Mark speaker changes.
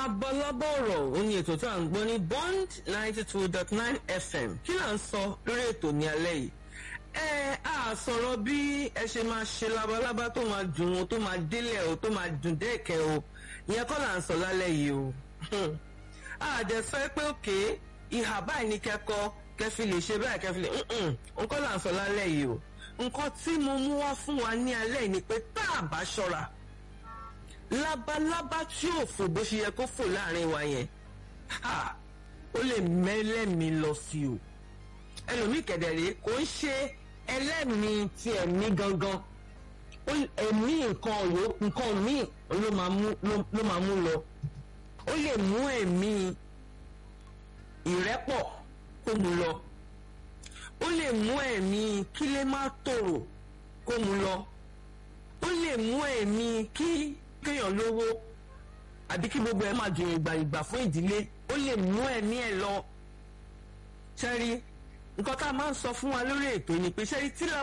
Speaker 1: labalábá ọ̀rọ̀ òun ni ètò tí à ń gbọ́ ní bond ninety two dot nine fm kí là ń sọ lórí ètò ní alẹ́ yìí ẹ á sọ̀rọ̀ bí ẹ ṣe máa ṣe labalábá tó máa dùn o tó máa délẹ̀ o tó máa dùn dẹ́ẹ̀kẹ́ o ìyẹn kọ́ là ń sọ lálẹ́ yìí o àjẹ sọ pé òkè ìhà báyìí ní kẹ́kọ́ kẹfì lè ṣe báyìí kẹfì lè nǹkan là ń sọ lálẹ́ yìí o nǹkan tí mo mú wá fún wa ní alẹ́ yìí ni pé tá a bá ṣọ́ra labalábá tí ò fò bó ṣe yẹ kó fò láàrin wa yẹn ó lè mẹ́lẹ́mìí lọ sí o ẹlòmíì kẹ̀dẹ̀rẹ́ kò ń ṣe ẹlẹ́mìí ti ẹ̀mí gangan ẹ̀mí nǹkan ọ̀yọ́ nǹkan míì ló máa mú lọ ó lè mú ẹ̀mí ìrẹ́pọ̀ kó mu lọ ó lè mú ẹ̀mí kílé má tòrò kó mu lọ ó lè mú ẹ̀mí kí kéèyàn lówó àbí kí gbogbo ẹ̀ máa dùn ìgbà ìgbà fún ìdílé ó lè mú ẹ̀mí ẹ̀ lọ ṣẹ́rí nǹkan tá a máa ń sọ fún wa lórí ètò ni pé ṣẹ́rí tí